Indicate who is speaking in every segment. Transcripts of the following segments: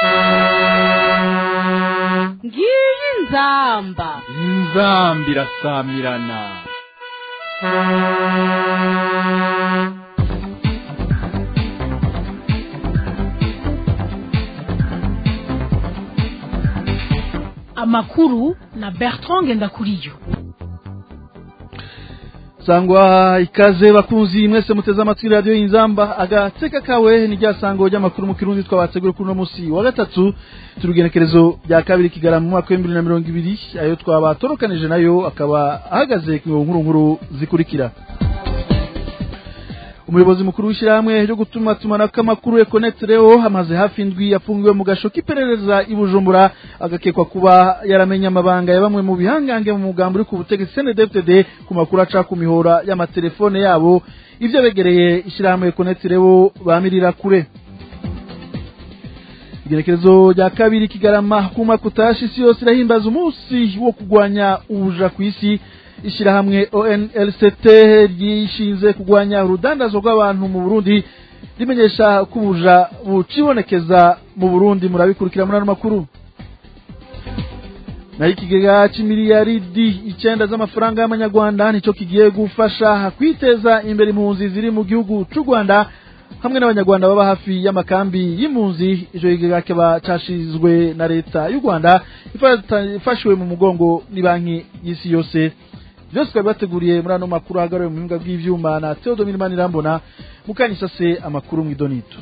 Speaker 1: ngiyi inzamba
Speaker 2: inzamba irasamirana
Speaker 1: amakuru na bertrand ngendakuriyo
Speaker 3: sangwa ikaze bakunzi mwese muteze amatwi radiyo y'inzamba agateka kawe ni rya sango ry'amakuru mu kirundi twabategura kuri uno munsi wa gatatu turugenekerezo rya kabiri kigarama mu mwaka w'ibihumbi bibiri na mirongo ibiri ayo twabatorokanije nayo akaba ahagaze ku nkuru nkuru zikurikira umuyobozi mukuru w'ishyirahamwe ryo gutuma tumanako amakuru ekonete reo amaze hafi indwi yafungiwe mu gasho k'iperereza i bujumbura agakekwa kuba yaramenye amabanga ya bamwe mu bihangange mu mugambi uri ku butegetsi cndfdd ku makuru aca ku mihora y'amatelefone yabo ibyo begereye ishyirahamwe ekonete reo bamirira kure igerekezo rya kabiri kigarama kuma kutashi isi yose irahimbaza umunsi wo kurwanya ubuja ku isi ishyirahamwe onlct ryishinze kurwanya urudandazo rw'abantu mu burundi rimenyesha ko ubuja bucibonekeza mu burundi murabikurikira muri ano makuru naho ikigega c'imiliyaridi icenda z'amafaranga y'amanyarwanda nico kigiye gufasha kwiteza imbere impunzi ziri mu gihugu c'u rwanda hamwe n'abanyarwanda baba hafi y'amakambi y'impunzi ico kigega kiba cashizwe na leta y'u rwanda ifashwe mu mugongo ni y'isi yose byose twari bateguriye muri ano makuru ahagarariwe mu bibuga bw'ivyuma na Theodomir Manirambona mukanyisase amakuru mw'idonito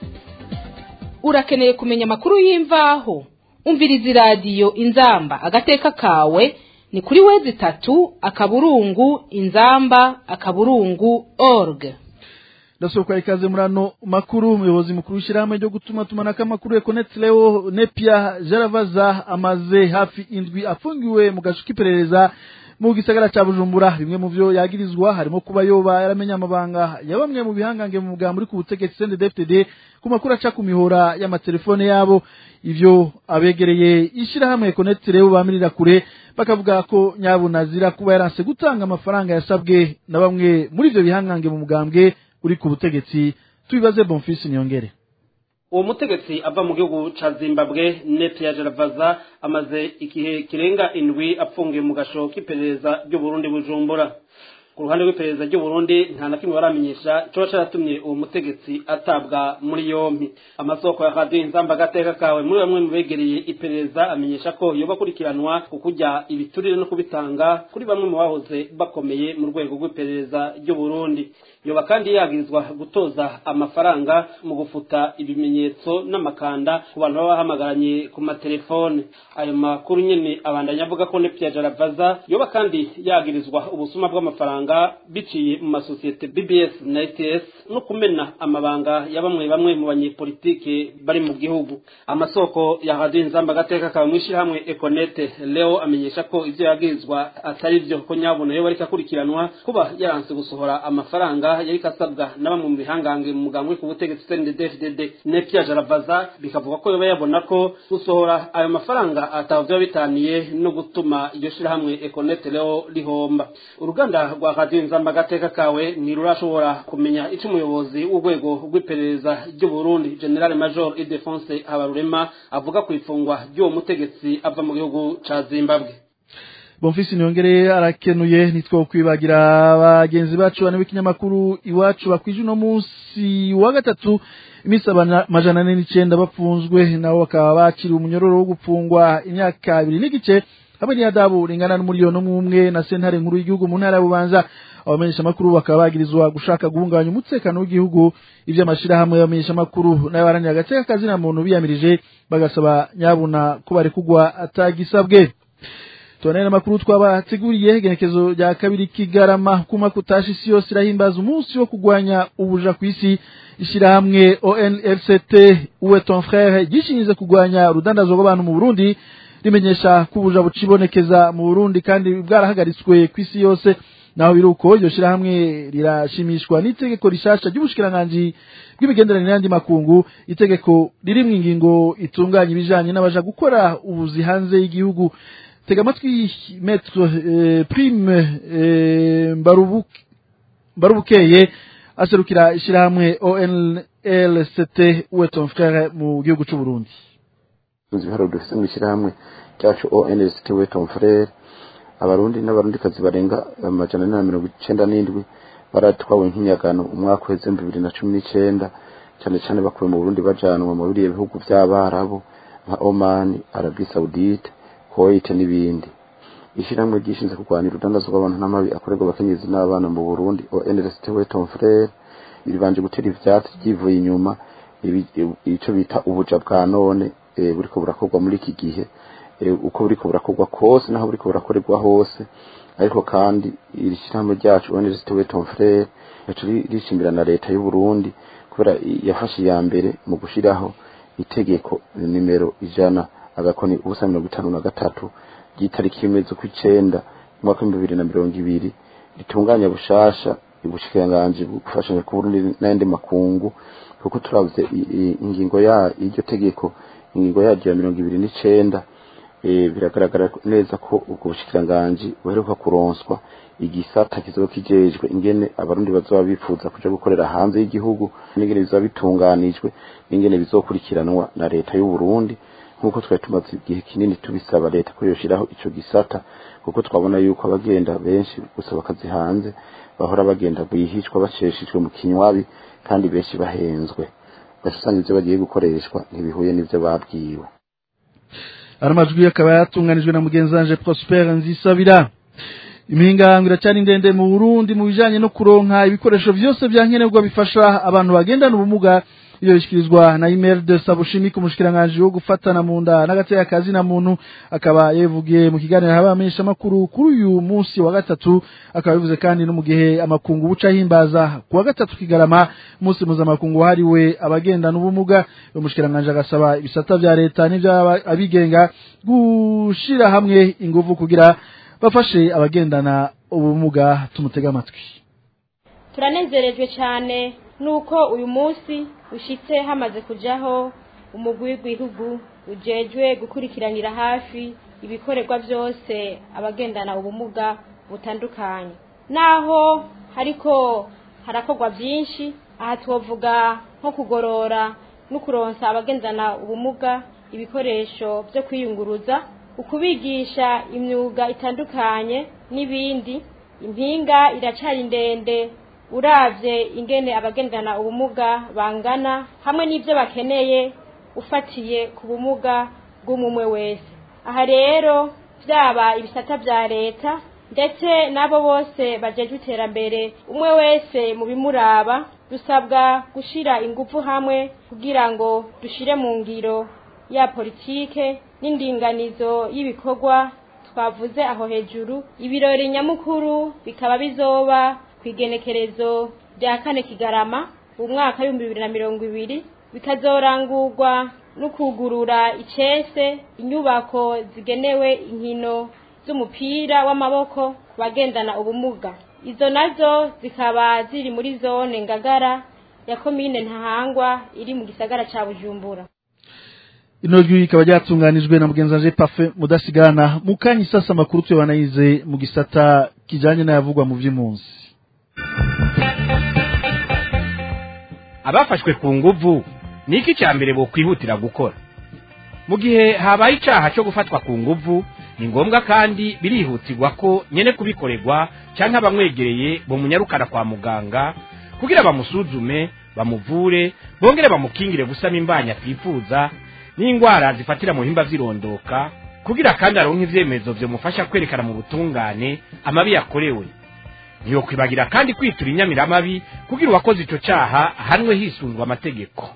Speaker 4: urakeneye kumenya amakuru y'imvaho umviriza iradiyo inzamba agateka kawe ni kuri wezi itatu akaburungu inzamba akaburungu org
Speaker 3: ndasohoka ikaze muri ano makuru umuyobozi mukuru w'ishyirahamwe ryo gutuma tumanako amakuru econet leo nepia jaravaza amaze hafi indwi afungiwe mu gasho k'iperereza mu gisagara ca bujumbura bimwe mu vyo yagirizwa harimo kuba yoba yaramenya amabanga ya bamwe mu bihangange mu mugambi uri ku butegetsi cndfdd ku makuru aca ku mihora y'amatelefone yabo ivyo abegereye ishirahamwe econet rero bamirira kure bakavuga ko nyabunazira kuba yaranse gutanga amafaranga yasabwe na bamwe muri ivyo bihangange mu mugambwe uri ku butegetsi tubibaze bonfisi niyongere
Speaker 5: uwo mutegetsi ava mu gihugu ca zimbabwe nepia jaravaza amaze igihe kirenga indwi apfungiye mu gasho k'iperereza ry'uburundi bujumbura ku ruhande rw'iperereza ry'uburundi nta na kimwe baramenyesha coba caratumye uwo mutegetsi atabwa muri yompi amasoko ya radiyo inzamba agateka kawe muri bamwe mu begereye iperereza amenyesha ko yoba akurikiranwa ku kurya ibiturire no kubitanga kuri bamwe mu bahoze bakomeye mu rwego rw'iperereza ry'uburundi yoba kandi yagirizwa gutoza amafaranga mu gufuta ibimenyetso n'amakanda ku bantu baba bahamagaranye ku matelefone ayo makuru nyene abandanya avuga ko nepia jaravaza yoba kandi yagirizwa ubusuma bw'amafaranga biciye mu masosiyete bbs na ets no kumena amabanga ya bamwe bamwe mu banyepolitike bari mu gihugu amasoko ya radiyo inzamba agateka kawe mw'ishirahamwe econete leo amenyesha ko ivyo yagirizwa atari vyo ko nyabuna yoba ariko akurikiranwa kuba yaranse gusohora amafaranga yari kasabwa na bamwe mu bihangange mu mugambi ku butegetsi CNDD-FDD nepia jaravaza bikavuga ko yoba yabona ko gusohora ayo mafaranga atavyo bitaniye no gutuma iryo shirahamwe Econet leo rihomba uruganda rwa radio nzamba gateka kawe ntirurashobora kumenya ico umuyobozi w'urwego rw'iperereza ry'u Burundi General Major Ildefonse Habarurema avuga ku ifungwa ry'uwo mutegetsi ava mu gihugu ca Zimbabwe
Speaker 3: bonfisi niyongere arakenuye nitwo kwibagira bagenzi bacu bane b'ikinyamakuru iwacu bakwije uno munsi wa gatatu iminsi amajana ane n'icenda bapfunzwe nabo bakaba bakiriwe umunyororo wo gupfungwa imyaka ibiri n'igice hamwe n'iyadabu ringana n'umuriyoni umwe na sentare nkuru y'igihugu mu ntara ya bubanza abamenyesha amakuru bakaba bagirizwa gushaka guhungabanya umutekano w'igihugu ivyo amashirahamwe y'abamenyesha amakuru nayo baranira agateka kazina muntu biyamirije bagasaba nyabuna ko barekugwa atagisabwe tubonere amakuru twabateguriye igenekezo rya kabiri kigarama kuma kutashi isi yose irahimbaza umunsi wo kurwanya ubuja ku isi ishyirahamwe onlct uwe ton frere gishinze kurwanya urudandazwa rw'abantu mu burundi rimenyesha ko ubuja bucibonekeza mu burundi kandi bwarahagaritswe ku isi yose naho biri uko iryo shyirahamwe rirashimishwa n'itegeko rishasha ry'ubushikiranganji bw'imigenderanire n'andi makungu itegeko riri mu ingingo itunganya ibijanye n'abaja gukora ubuzi hanze y'igihugu tega amatwi metro eh, prime eh, Mbarubuke- mbarubukeye aserukira ishyirahamwe onlct uwe ton frere mu gihugu c'uburundi
Speaker 6: tuzi ibiharuro dufite mu ishyirahamwe ryacu ONST Weton Frere abarundi n'abarundikazi barenga amajana ane na mirongo icenda n'indwi baratwawe nk'inyagano umwaka uheze mu bibiri na cumi n'icenda cyane cyane bakuwe mu Burundi bajanwa mu biriya bihugu by'abarabu nka Oman, Arabie Saoudite, Kuwait n'ibindi ishyirahamwe ryishinzwe kurwanya urudandazwa rw'abantu n'amabi akorerwa abakenyezi n'abana mu Burundi ONST Weton Frere ribanje gutera ivyatsi ryivuye inyuma ico bita ubuja bwa none buriko burakorwa muri iki gihe uko buriko burakorwa kose naho buriko burakorerwa hose ariko kandi iri shyirahamwe ryacu Université Weton Frere yacu rishimbira na leta y'u Burundi kubera yafashe iya mbere mu gushiraho itegeko nimero ijana agakoni ubusa mirongo itanu na gatatu ry'itariki imwe z'ukwicenda umwaka w'ibihumbi bibiri na mirongo ibiri ritunganya bushasha ubushikiranganji bufashanya ku Burundi n'ayandi makungu kuko turavuze ingingo ya iryo tegeko ingingo yaryo ya mirongo ibiri n'icenda biragaragara neza ko ubwo bushikiranganji buheruka kuronswa igisata kizoba kijejwe ingene abarundi bazoba bifuza kuja gukorera hanze y'igihugu n'ingene bizoba bitunganijwe n'ingene bizokurikiranwa na leta y'u Burundi nk'uko twari tumaze igihe kinini tubisaba leta ko yoshiraho ico gisata kuko twabona yuko abagenda benshi gusaba akazi hanze bahora bagenda bwihishwa baceshejwe mu kinywabi kandi benshi bahenzwe ugasanga ivyo bagiye gukoreshwa ntibihuye n'ivyo babwiwe
Speaker 3: ari amajwi akaba yatunganijwe na mugenzi wanje Prosper Nzisabira impingango iracyari ndende mu Burundi mu bijanye no kuronka ibikoresho vyose vyankenerwa bifasha abantu bagendana ubumuga iyo bishikirizwa na email de Sabushimi ku mushikiranganje wo gufatana mu nda n'agateka kazi na muntu akaba yevugiye mu kiganiro habamenyesha makuru kuri uyu munsi wa gatatu akaba bivuze kandi no mu gihe amakungu buca himbaza ku wa gatatu kigarama munsi mpuzamakungu hariwe abagendana ubumuga uyu mushikiranganje agasaba ibisata vya leta n'ivy'abigenga gushira hamwe inguvu kugira bafashe abagendana ubumuga tumutega amatwi
Speaker 7: turanezerejwe cyane nuko uyu munsi ushitse hamaze kujaho umugwi w'igihugu ujejwe gukurikiranira hafi ibikorerwa byose abagendana ubumuga butandukanye naho hariko harakorwa byinshi aha twovuga nko kugorora no kuronsa abagendana ubumuga ibikoresho byo kwiyunguruza ukubigisha imyuga itandukanye n'ibindi impinga iracari ndende uravye ingene abagendana ubumuga bangana hamwe n'ivyo bakeneye ufatiye ku bumuga bw'umumwe wese aha rero vyaba ibisata vya leta ndetse n'abo bose bajejwe iterambere umwe wese mu bimuraba dusabwa gushira ingufu hamwe kugira ngo dushire mu ngiro ya politike n'indinganizo y'ibikorwa twavuze aho hejuru ibirori nyamukuru bikaba bizoba ku igenekerezo rya kane kigarama umwaka w'ibihumbi bibiri na mirongo ibiri bikazorangurwa no kugurura icese inyubako zigenewe inkino z'umupira w'amaboko ku bagendana ubumuga izo nazo zikaba ziri muri zone ngagara ya komine ntahangwa iri mu gisagara ca bujumbura
Speaker 3: ino jwi ikaba ryatunganijwe na mugenzi wanje Parfait mudasigana mukanyi sasa makuru twe banayize mu gisata kijanye n'ayavugwa mu vy'impunzi
Speaker 8: abafashwe ku nguvu ni iki cya mbere bokwihutira gukora mu gihe habaye icyaha cyo gufatwa ku nguvu ni ngombwa kandi birihutirwa ko nyene kubikorerwa cyangwa abamwegereye bamunyarukana kwa muganga kugira bamusuzume bamuvure bongere bamukingire gusama imbanya atifuza n'indwara zifatira mu bihimba vy'irondoka kugira kandi aronke ivyemezo vyomufasha kwerekana mu butungane amabi yakorewe ntiyokwibagira kandi kwitura inyamiramabi kugira uwakoze ico caha ahanwe hisunzwe amategeko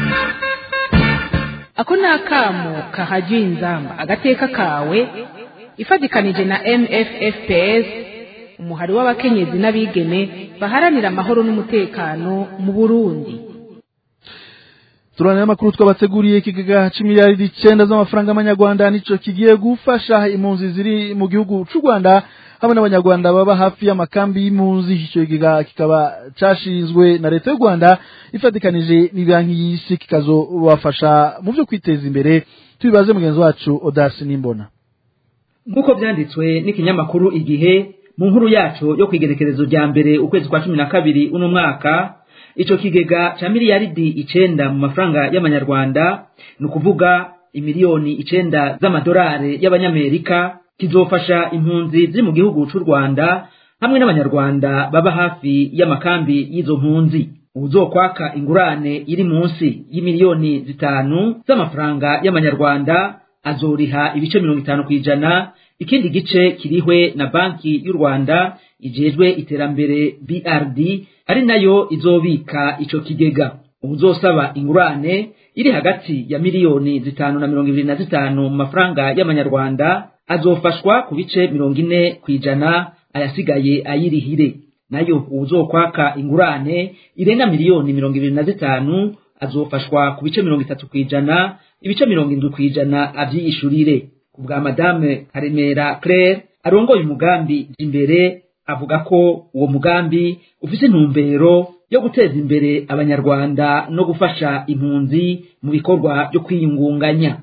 Speaker 4: ako ni akamo kahajya inzamba agateka kawe ifatikanije na mffps umuhari w'abakenyezi n'abigeme baharanira amahoro n'umutekano mu burundi
Speaker 3: turane amakuru twabateguriye ikigega c'imiliyaridi icenda z'amafaranga y'amanyarwanda nico kigiye gufasha impunzi ziri mu gihugu c'u Rwanda hamwe n'abanyarwanda baba hafi y'amakambi y'impunzi ico kigega kikaba cashinzwe na leta y'u Rwanda ifatikanije n'ibanki y'isi kikazobafasha mu vyo kwiteza imbere tubibaze mugenzi wacu Odasi Nimbona
Speaker 9: nk'uko vyanditswe n'ikinyamakuru igihe mu nkuru yacu yo kwigenekerezo rya mbere ukwezi kwa cumi na kabiri uno mwaka ico kigega ca miliyaridi icenda mu mafaranga y'amanyarwanda ni ukuvuga imiliyoni icenda z'amadolari y'abanyamerika kizofasha impunzi ziri mu gihugu c'u rwanda hamwe n'abanyarwanda baba hafi y'amakambi y'izo mpunzi uzokwaka ingurane iri munsi y'imiliyoni zitanu z'amafaranga y'amanyarwanda azoriha ibice mirongo itanu ku ijana ikindi gice kirihwe na banki y'u rwanda ijejwe iterambere brd ari nayo izobika ico kigega uzosaba ingurane iri hagati ya miliyoni zitanu na mirongo ibiri na zitanu mu mafaranga y'amanyarwanda azofashwa ku bice mirongo ine ku ijana ayasigaye ayirihire nayo uwuzokwaka ingurane irenga miliyoni mirongo ibiri na zitanu azofashwa ku bice mirongo itatu ku ijana ibice mirongo indwi ku ijana avyiyishurire ku bwa madame karemera claire arongoye umugambi imbere avuga ko uwo mugambi ufise intumbero yo guteza imbere abanyarwanda no gufasha impunzi mu bikorwa byo kwiyungunganya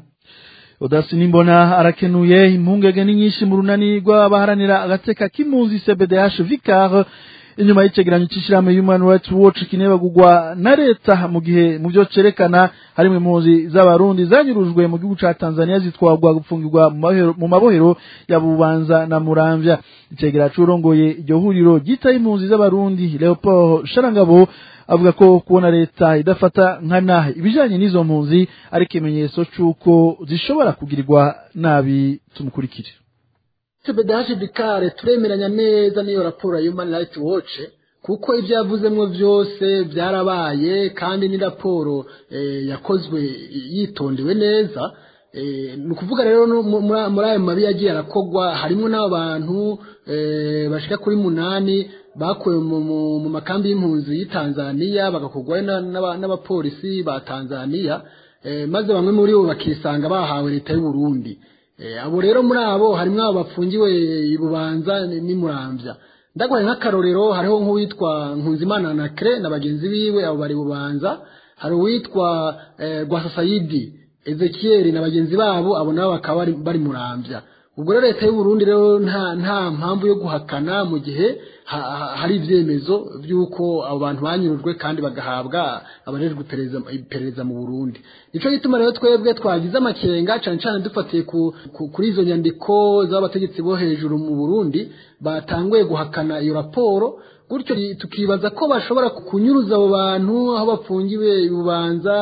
Speaker 3: odasi nimbona arakenuye impungenge ni nyinshi mu runani rw'abaharanira agateka k'impunzi cbdh vicar inyuma y'icegeranyo c'ishirahamwe human rights watch kinebagurwa na leta mu gihe mu vyo cerekana harimwo impunzi z'abarundi zanyurujwe mu gihugu ca tanzania zitwarwa gupfungirwa mu mabohero- mu mabohero ya bubanza na muramvya icegera c'urongoye iryo huriro ryitaye impunzi z'abarundi leopold sharangabo avuga ko kubona leta idafata nkana ibijanye n'izo mpunzi ari ikimenyetso c'uko zishobora kugirirwa nabi tumukurikire
Speaker 10: tubedaje bikare turemeranya neza n'iyo raporo ya human rights watch kuko ibyo yavuzemo byose byarabaye kandi ni raporo eh, yakozwe yitondewe neza eh, ni ukuvuga rero no mu- muri muri ayo mabi yagiye arakogwa harimo n'abantu eh, bashika kuri munani bakuwe mu, mu, mu makambi y'impunzi y'i Tanzania bagakogwayo na- n'aba- n'abapolisi ba Tanzania eh, maze bamwe muri bo bakisanga bahawe leta y'u Burundi Eh, abo rero muri abo harimo abo bafungiwe i Bubanza ni- ni Muramvya ndagwaye nk'akarorero hariho nk'uwitwa Nkunzimana na Cre na bagenzi biwe abo bari Bubanza hari uwitwa eh, Gwasasayidi Ezekiel na bagenzi babo abo nabo bakaba bari, bari Muramvya ubwo rero leta y'u Burundi rero nta nta mpamvu yo guhakana mu gihe ha, ha, hari ivyemezo vy'uko abo bantu banyurujwe kandi bagahabwa abarejwe iperereza iperereza mu Burundi nico gituma rero twebwe twagize amakenga cane cane dufatiye ku, ku, kuri izo nyandiko z'abategetsi bo hejuru mu Burundi batanguye guhakana iyo raporo gutyo tukibaza ko bashobora kunyuruza abo bantu aho bafungiwe ibubanza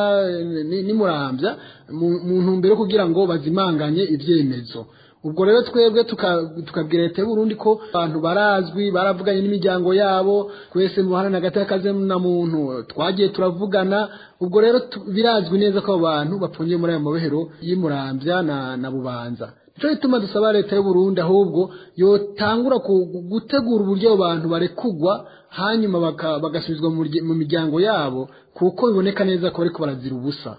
Speaker 10: ni murambya mu ntumbero kugira ngo bazimanganye ivyemezo ubwo rero twebwe tukabwira leta y'uburundi ko abantu barazwi baravuganye n'imiryango yabo twese mu buhana hagati y'akazi na muntu twagiye turavugana ubwo rero birazwi neza ko abo bantu bapfungiye muri ayo mabohero y'imurambya na, na bubanza nico gituma dusaba leta y'uburundi ahubwo yotangura gutegura uburyo abo bantu barekugwa hanyuma bagasubizwa mu miryango yabo kuko biboneka neza ko bariko barazira ubusa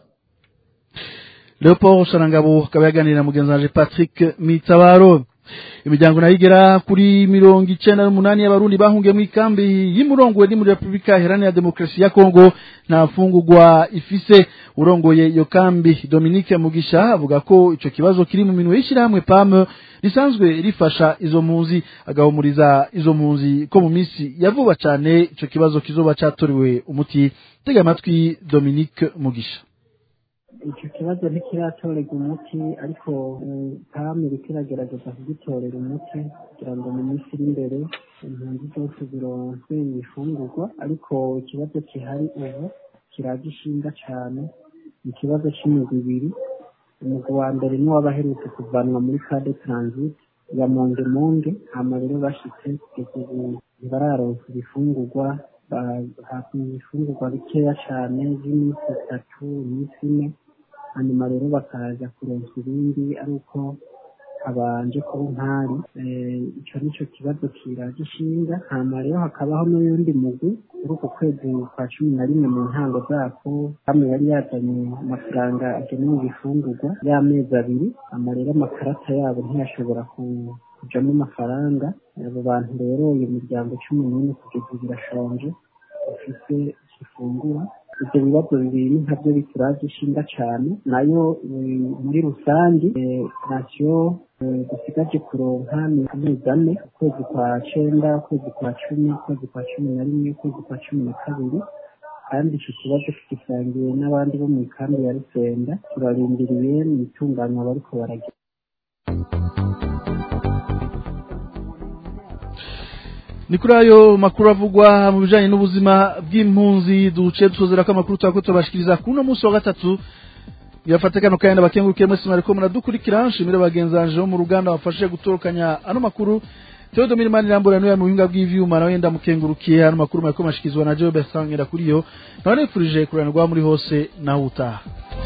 Speaker 3: leopold sharangabo akaba yaganira na mugenzi wanje patrick mitabaro imiryango nayo igera kuri mirongo icenda n'umunani y'abarundi bahungiye mu ikambi y'imurongwe ni muri repubulika iharanira demokarasi ya kongo nta mfungurwa ifise urongoye iyo kambi dominique mugisha avuga ko ico kibazo kiri mu minwe y'ishirahamwe pam risanzwe rifasha izo mpunzi agahumuriza izo mpunzi ko mu minsi ya vuba cane ico kibazo kizoba catorewe umuti tega amatwi dominique mugisha
Speaker 11: icyo kibazo ntikiratorerwa umuti ariko pame iriko iragerageza kugitorera umuti kugira ngo mu minsi iri imbere impunzi zose zironse ibifungurwa ariko ikibazo gihari ubu kiragishinga cane ni ikibazo c'imigwi ibiri umugwi wa mbere ni w'abaherutse kuvanwa muri kade transit ya monge monge hama rero bashitse kugeza ubu ntibararonka ibifungurwa hafi ibifungurwa bikeya cane vy'iminsi itatu iminsi ine hanyuma rero bakaza kuronswa ibindi ari uko habanje kuba intari ico nico kibazo kiragishinga hama rero hakabaho n'uyundi mugwi kuri uku kwezi kwa cumi na rimwe mu ntango zako hamwe yari yazanye amafaranga agenewe ibifungurwa y'amezi abiri hama rero amakarata yabo ntiyashobora kujamo amafaranga abo bantu rero iyo miryango cumi n'ine kugeza ubu irashonje bafise gifungura ibyo bibazo bibiri ntabyo bituragishinga cyane nayo muri rusange nasiyo dusigaje kuronka ni amezi ane ukwezi kwa cenda ukwezi kwa cumi ukwezi kwa cumi na rimwe ukwezi kwa cumi na kabiri kandi icyo kibazo tugisangiye n'abandi bo mu ikambi ya rusenda turarindiriye mu itunganywa bariko baragira
Speaker 3: ni kuri ayo makuru avugwa mu bijanye n'ubuzima bw'impunzi duce dusozera ko amakuru twako tubashikiriza kuri uno munsi wa gatatu yafate kano kandi abakengurukiye mwese mwariko muradukurikira nshimire bagenzanje bo mu ruganda bafashe gutorokanya ano makuru Theodore Mirimani Rambura niwe mu buhinga bw'ivyuma nawe ndamukengurukiye ano makuru mwariko mashikizwa na Joe Bertrand kuri yo nawe nifurije kuranirwa muri hose naho utaha